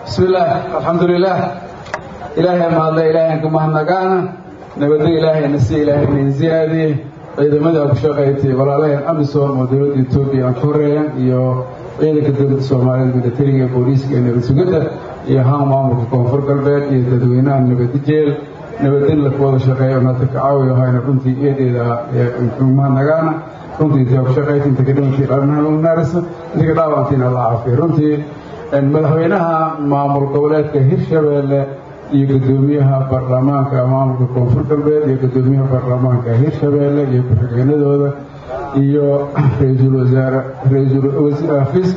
bismi illaah alxamdulilaah ilaahay mahadle ilaahayn ka mahadnagaana nabadda ilaahayna si ilaahayna ziyaadiyey ciidamada ku shaqaystay walaalaheen amisom oo dowladda etoobiya aan ka horeeyan iyo ciidanka dowladda soomaaliyeed militariga booliiska iyo nabad sugidda iyo haan maamulka koonfur galbeed iyo dadweynaha nabadijeel nabadin la wada shaqeeyo nata ka caawiyo hayna runtii eedeeda mahadnagaana runtii inta ku shaqaysa inta ka dhimankii dhalnaarisa inta ka dhaawantiina la caafiyo runtii madaxweynaha maamul goboleedka hirshabeelle iyo gudoomiyaha baarlamaanka maamulka koonfur galbeed iyo gudoomiyaha baarlamaanka hirshabeelle iyo ku-xigeenadooda iyo ra-iisul wasaare afiiska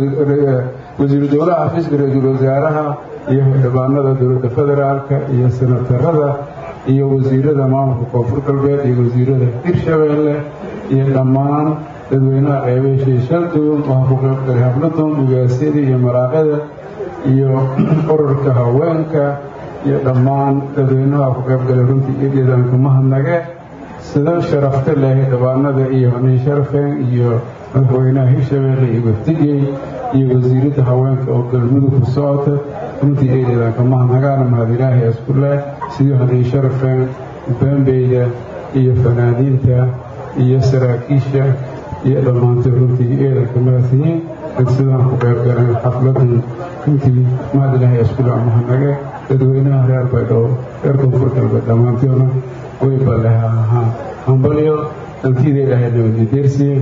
wasiiru dowlaha xafiiska ra-iisul wasaaraha iyo xildhibaanada dowladda federaalka iyo senatarada iyo wasiirada maamulka koonfur galbeed iyo wasiirada hirshabeelle iyo dhammaan dadweynaha qeybaheshay shalduun waxaa ku qayb galay habladun ugaasyada iyo maraaqada iyo ururka haweenka iyo dhammaan dadweynaha ku qayb galay runtii eedeedaanka mahadnage sida sharafta leh dhabaanada iyo nin sharafeen iyo madaxweynaha hirshabeelle iyo wafdigey iyo wasiiradda haweenka oo galmudug ku socota runtii eedeedaanka mahadnagaana mahad ilaahay isku leh sidii hanin sharafeen bambeyda iyo fanaaniinta iyo saraakiisha iyo dhammaantood runtii eedanka mahadsiyiin sidaan ku qayb galeen xafladan runtii mahad ilaahay isku leh mahadnage dadweynaha reer baydhabo reer koonfur galbeed dhammaantoodna way balleha ahaa hambalyo dantiida ilaahay nabadgedeersiye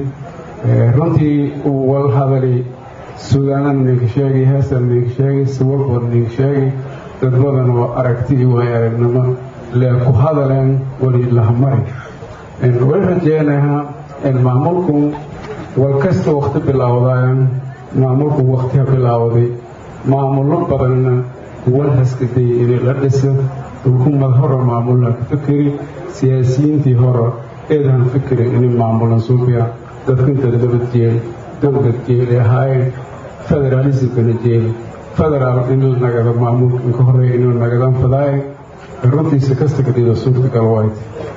runtii wal hadali suudaanan ninka sheegay heestan ninka sheegay siwalbood ninka sheegay dad badan oo aragti iyo waay aragnimo lee ku hadaleen wali lahamari way rajeynayaa maamulku wal kasta wakti bilaawdaayan maamulku waktiha bilaawday maamullo badanna wal haskadayay inay la dhisa xukuumad hore maamulan ka fikeri siyaasiyiintii hore eedan fikirin inay maamulan suubiya dadkinta dabad jeel dowlad jeelay ahaayeen federaalismkana jeel federaal inuu nagado maamulka inka horeeya inuu nagadaan fadaaye runtiisa kasta kadhido suurtagal wayt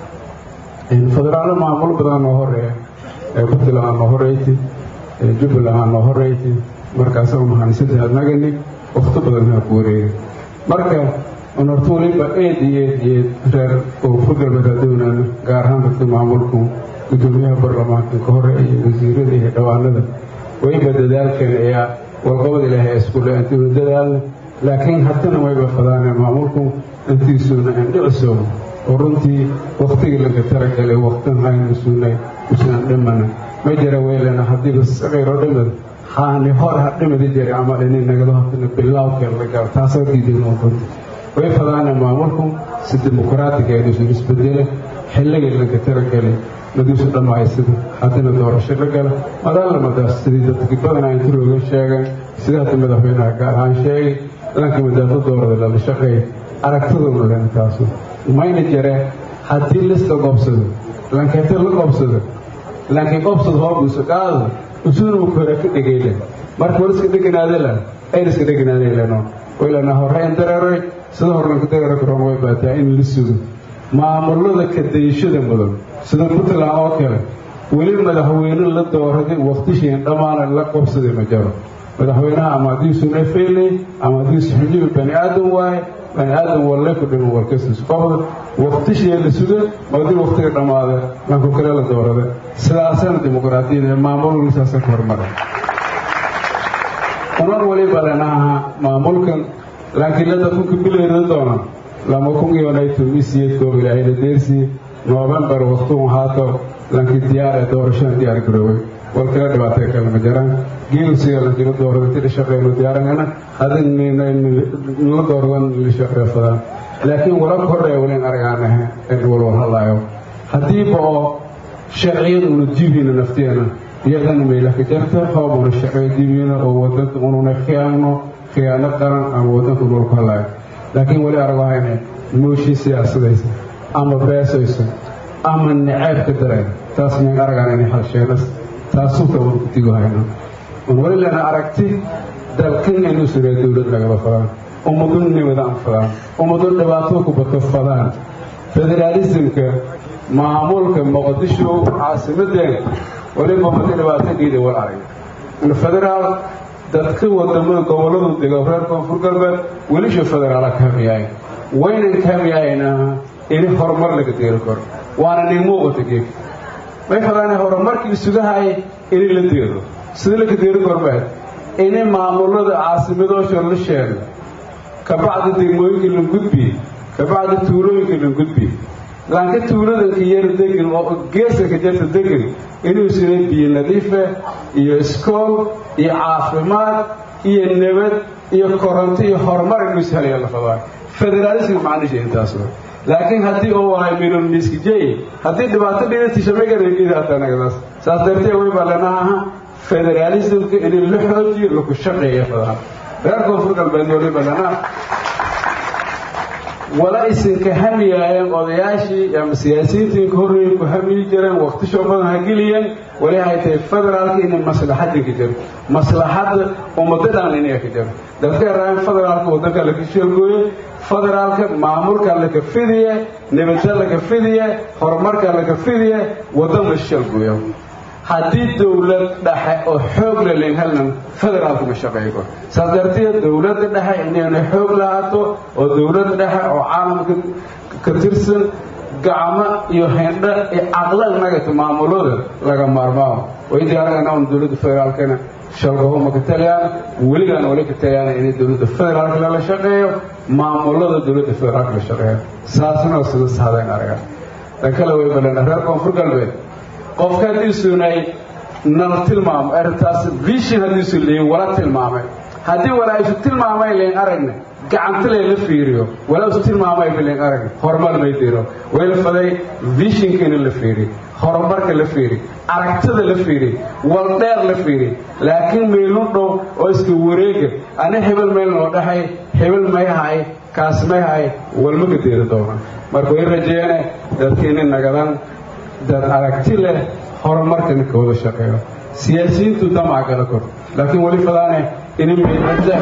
federaallo maamul badan noo horeeya puntland aa noo horeyti jubbaland aa noo horeyti markaasoo mahanisadii adnagani wakti badan haa ku wareega marka un horta waliba eed iyo eed iyo eed reer koonfur galbeed hadownaan gaar ahaan dadka maamulku gudoomiyaha baarlamaanka ka hore iyo wasiirada iyo dhawaanada wayba dadaalkan ayaa warqabad ilaahay iskule intiinu dadaalna laakiin haddana wayba fadaaneen maamulku intiisuuna indhiciso oo runtii waktigii laga talagalay waktin haynu suunay usan dhimana ma jira weylena haddiiba saqayroo dhimad haani hor ha dhimadi jira ama dhinin nagado hatana bilaawkeen la gaaro taasoo diidan oo runti way fadaaneen maamulku si dimuqraatiga inuusan isbedele xilligii laga talagalay laduusu dhammaysada haddana doorasho la gala madaalamadaas sidii dadkii badan ay intirooga sheegeen sida hadda madaxweynaha gaar ahaan sheegay lanka madaado doorada lala shaqeey aragtiduna len taasu mayna jire haddii lista qobsado lankeeta la qobsado laakiin qobsad hoobuusa qaado usuunu kore ka dhegeyle marka war iska dheganaadela ayn iska dheganaadayleno waylana horeyn dareeray sida hornanka dareera karoon way baataa in la sugo maamulada kadayashada mudan sida puntland oo kale weli madaxweyne la dooraday waktishiin dhammaana la qobsaday ma jaro madaxweynaha ama haddiisuna feelay ama haddiisu xujiba bani aadam waaye bani aadam walle ku dhiman warkastis qobda waktishii la suga madii waktiga dhammaada lanku kale la doorada sidaasana dimuqraadiyada ee maamulka saasa ka hormara unan waliba lenaha maamulkan laakiin la dadkunka bileeda doona lama kun iyo naytumisiyeedkooba ilaahayna deersii noofembar waktuun haato lankii diyaar ee doorashada diyaar garoobay wal kala dhibaatay kale ma jiraan geelsiga lankila doorada tida shaqeyno diyaarangana hadin nala dooradan la shaqeefadaan laakiin wala kordhaya walin argaanahe in walwal hadlaayo haddiiba oo sharciyad una jibiina nafteena iyadana meylaka jarta hoobuna sharciya jibiina oo wadanka ununa khiyaano khiyaano qaran ama wadanka dhulku hadlaayo laakiin weli argahayne mooshii siyaasadaysa ama beesayso ama naceeb ka dareen taas mayn aragaan inay halsheenas taasuuka wan ku tigo hayno un weli lena aragti dalkan inu suree dowlad lagaba fadaan ummadun nimadaan fadaan ummadun dhibaato ku bato fadaan federaalismka maamulka muqdisho caasimadeen weliba ummadii dhibaato geeda wal arag federaal dadka wadamada goboladu dego reer koonfur galbeed welisha federaala ka hamiyaay waynan ka hamiyaayna ini horumar laga deeri karo waana nin muuqata geeg may fadaane horumarkii sugahay ini la deero sida laga deeri kormeed ini maamulada caasimadoosha la sheego kabacdi degmooyinka la gudbi kabacdi tuulooyinka la gudbi laanka tuuladanka yar degan oo geesanka jarta degan inuu sida biyo nadiife iyo iskool iyo caafimaad iyo nabad iyo koronto iyo horumar inuu ishelayo la fadaan federaalism macnisha intaas laakiin haddii oo waay minun miskijey haddii dhibaato dhidatishamagareegidaatanagadaas saas dartee way balanaha federaalismka in la xoojiyo laku shaqeeya fadaan reer koonfur galbeed wali balana wala isinka hamiyaayeen odayaashii ama siyaasiyiintii ka horreeyey ku hamiyi jireen waktisho badan ha geliyeen wali hay tahay federaalka inay maslaxadda ka jiro maslaxadda ummadadan inay ka jiro dadka yaraayan federaalka waddanka laka sheelgooye federaalka maamulka laka fidiye nabadda laka fidiye horumarka laka fidiye waddan la sheelgooyo haddii dowlad dhexe oo xoog la leen helnan federaalku ma shaqeeygo saas darteed dowladda dhexe inayna xoog lahaato oo dowladda dhexe oo caalamka ka tirsan gacmo iyo hendho iyo caqlo inagata maamulada laga maarmaamo way diyaaragana un dowladda federaalkana shalgahoma ka taliyaan weligaan wali ka taliyaan inay dowladda federaalka lala shaqeeyo maamulada dowladda federaalka la shaqeeyo saasna sida sahdayn araga tan kale way balena reer koonfur galbeed qofka haddiisunay nala tilmaamo arrintaas vision haddiisu leeyin wala tilmaamay haddii walaa isu tilmaamay leen aragna gacantale la fiiriyo walaa isu tilmaamay leen aragna horumar may diro way la faday visionkiina la fiiri horumarka la fiiri aragtida la fiiri waldheer la fiiri laakiin meelun dhow oo iska wareega ana hebel meel noo dhaxay hebel may hay kaas may hay walma ka deeri doona marka way rajeene dadkiina nagadan dad aragti leh horumarkana ka wada shaqeeyo siyaasiyiintu damac gala kor laakiin weli fadaane ini meelada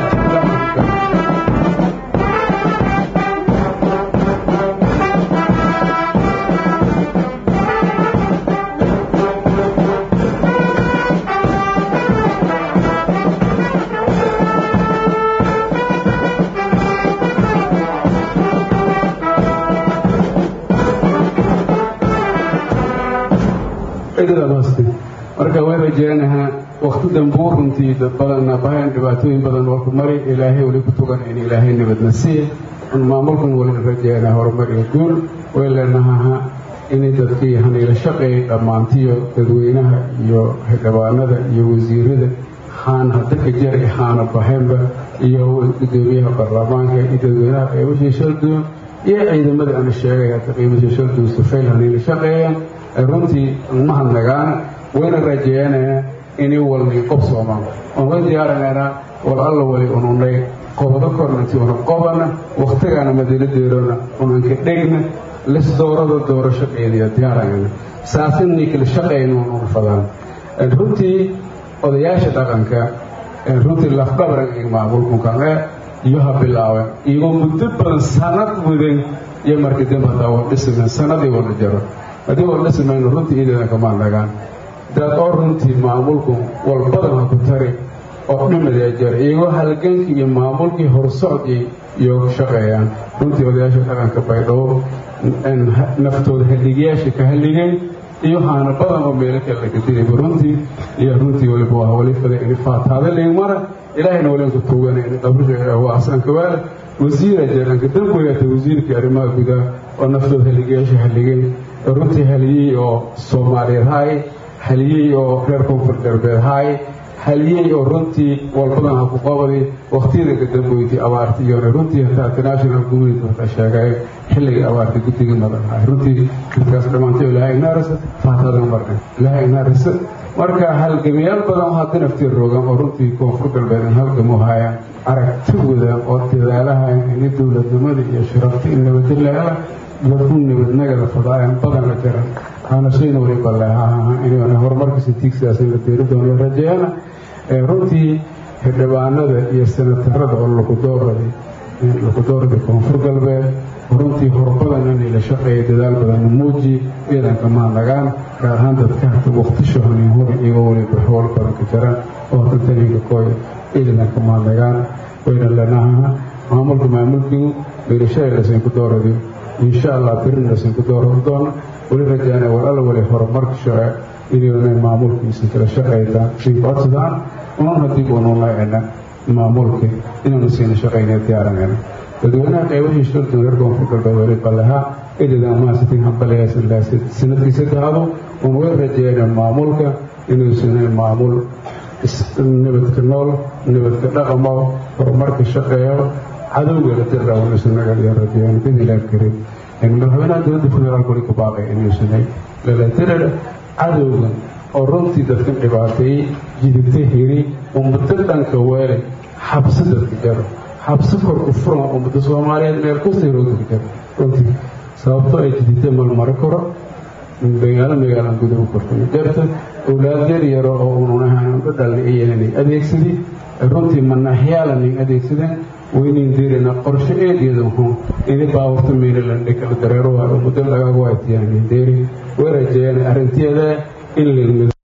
marka way rajeenahaa wakti dambuu runtii dad badanna bahan dhibaatooyin badan walku mari ilaahay weli ku tugan in ilaahay nabadna siiya un maamulkan weli rajeenaa horumar iyo guul way leenahaha inay dadkii haniila shaqeeyay dhammaantiyo dadweynaha iyo xildhibaanada iyo wasiirada xaan hadaka jar xaana bahaynba iyo gudoomiyaha baarlamaanka iyo dadweynaha qeybashii shalduun iyo ciidamada ana sheegay hadda qiimashii shalduun sufayl haniila shaqeeyaan runtii mahadnagaan wayna rajeeyanayna inay walnay qob soomaan oon way diyaaranaynaa wal alla wali ununay qobado kornanti una qobana wakhtigaana madaladeerona unanka dhegna lis doorada doorasho qeediya diyaaranayna saasinay kala shaqayna ununa fadaan runtii odayaasha dhaqanka runtii lafdhabaran iyo maamulkunkanee iyo ha bilaaben iyagoo muddo badan sanad mudan iyo markii dambe hataa wal dhisimen sanadii wala jaro haddii wal dhisimayno runtii iidadan kamaan nagaan dad oo runtii maamulku walbadan ha ku tari oo dhimadee jar iyagoo halgankii iyo maamulkii horsocdii iyo shaqeeyaan runtii odayaasha dhaqanka baydhabo naftooda halligayaasha ka halligeen iyo haana badan oo meelo kale laga dirayba runtii iyo runtii waliba waa wali faday in faataada leegmara ilaahayna walenku tuugana in qabrisha waa asanka waale wasiira jaranka damboyata wasiirkii arrimaha gudaha oo naftooda halligayaasha halligeen runtii haliyey oo soomaaliyeed haay haliyey oo reer koonfur galbeed haay haliyey oo runtii walbadan ha ku qabaday waktiyada kadamboydii abaarta iyona runtii hataa international community waxaa sheegay xilligii abaarta guddigii madan haay runtii dadkaas dhammaantay ilaahay inaarisa faatadan marna ilaahay inaarisa marka halgamayaal badan oo hadda naftii roogan oo runtii koonfur galbeed in halgamu haayaan aragtigooda oo dadaalahayan ini dowladnimada iyo sharafta in nabadda la hela dadku nabadnagada fadaayan badan la jaran aanashayna waliba leehaha inayna horumarkiisa tiigsidaas in la deeri doono rajeeyana runtii xildhibaanada iyo senatarada oo lakudoorada lakudoorada koonfur galbeed runtii horbadan inay la shaqeeya dadaal badan muuji ciidanka mahadnagaan gaar ahaan dadka hata waqtisho hanin hor iyagoo waliba xool badan ka jaran oo hata taninka kooy ciidanka mahadnagaan wayna lanaha maamulka maamulkigu beerashadalasin ku dooradi insha allah birin lasin ku dooran doona weli rajaana war alla wali horumarka shace inayna maamulkiisa kala shaqaytaan sii codsadaan unan haddii uunu laacina maamulka inaanu siina shaqayna diyaaranayna dadweynaha qeybaha shirta reer koonfur galbeed wali balahaa idadaa maasitin hambalayaas sanadkii saddexaadu uun way rajeeyna maamulka inuu sinay maamul nabadka nool nabadka dhaqamo horumarka shaqeeyo cadowga la diraawanusanagalyo rajeeyaan bidilaa karin madaxweynaha dowladda federaalk wali ku baaqay inuu sinay lalatirada cadowga oo runtii dadkan dhibaateeyey jidita hiri ummado dhanka weelay xabsi dadka jaro xabsi korku furan ummada soomaaliyeed meel kastay roodka jaro runtii sababto ay jidita malmaro karo magaalo magaalaan gudaha kortay jarta owlaad yar yaro oo ununahaan dhadhalna iyananay adeegsadii runtii manaxyaalanay adeegsadeen waynayn deerina qorshe eedeeda wuxuu ini baawarta meelalandhe kala dareero waa muddo lagaagu aytiyaan deeri way rajeeyaan arrinteeda in la